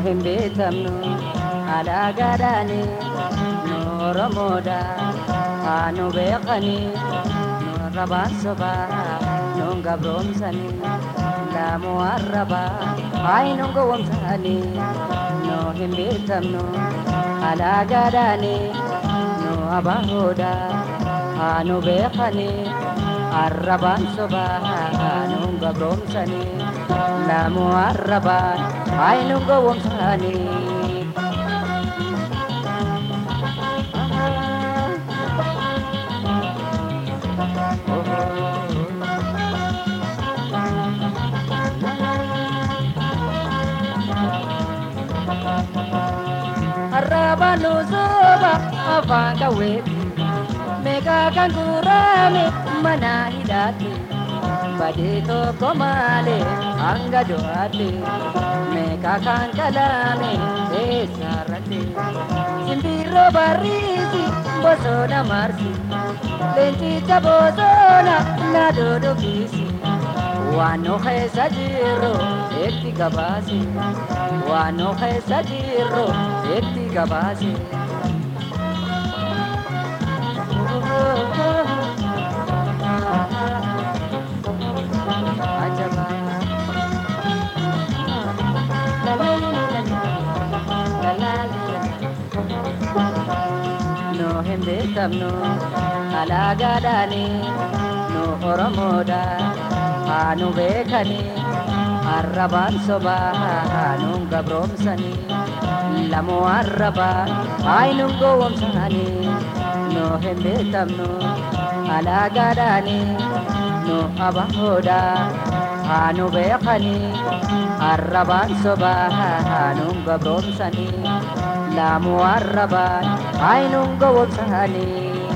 hin beekamnu alaagaadhaani nu oromoodha haa nu beekani nu arrabaan sobaa nun gabroomsani laamu arrabaa hayi nun gowwomsani nu hin beekamnu alaagaadhaani nu abaahoodha haa nu beekani arrabaan sobaa nun gabroomsani laamu arrabaan hayi nun gowwomsani arrabaan nu soba afaan qawweeti meeqaa kan gurame mana hidhaatti badee tokko malee hanga du'aatti meeqaa kan qalame eessarratti simbirroo barriisi bosona marsi leencicha bosona na dodobisi waan nu keessa jirru itti gabaase waan nu keessa jirru itti gabaase. Ajaba. La la la la la la la nu hin beekamnu alaagaadhaani nu oromoodha haa nu beekani arrabaan sobaa haa nun gabroomsani lamu arrabaa hayi nun gowwomsani nu hin beekamnu alaagaadhaani nu abahoodha haa nu beekani arrabaan sobaa haa nun gabroomsani lamu arrabaan hayi nun gowwomsani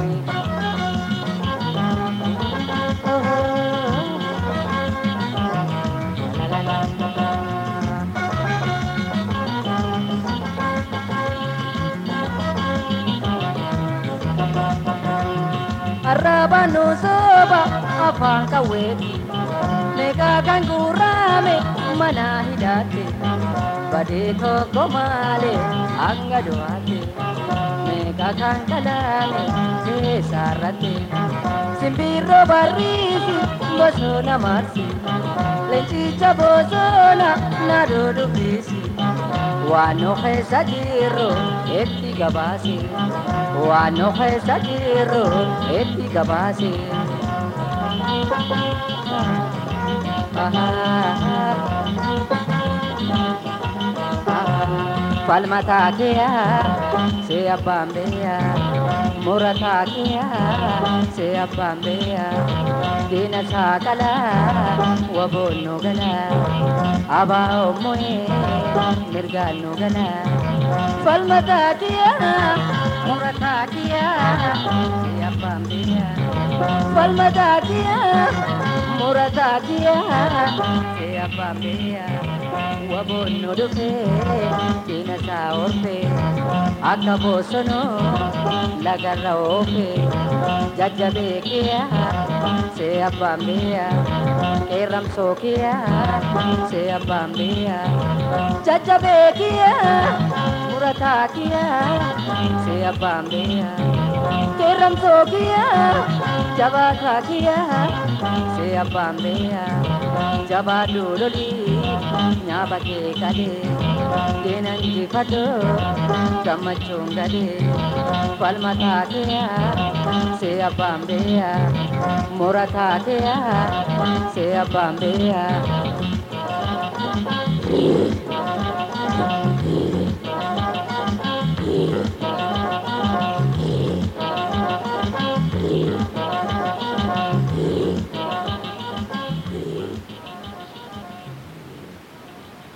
arrabaan nu soba afaan qawweeti meeqaa kan gurame mana hidhaatti badee tokko malee hanga du'aatti meeqaa kan qalame keessarratti simbirroo barriisi bosona marsi leencicha bosona na dodobisi waan nu keessa jirru itti gabaase waan nu keessa jirru itti gabaase. falmataa keeyaa see abbaan beeyaa murataa keeyaa see abbaan beeyaa diina saakalaa waboon nu galaa abaa ommoyee mirgaan nu galaa falmataa keeyaa murataa keeyaa see abbaan beeyaa falmataa keeyaa murataa keeyaa see abbaan beeyaa waboon nu dhufee diina isaa orfee akka bosonoo lagarra oofee jajjabee kiyaa see abbaan beeyaa qeerramsoo kiyaa see abbaan beeyaa jajjabee kiyaa murataa kiyaa see abbaan beeyaa qeerramsoo kiyaa jabaataa kiyaa see abbaan beeyaa jabaa duulolii nyaaba kee galee deenan jifadhoo gammachuun galee falma taateyaa see abbaan beeyaa mura taateyaa see abbaan beeyaa.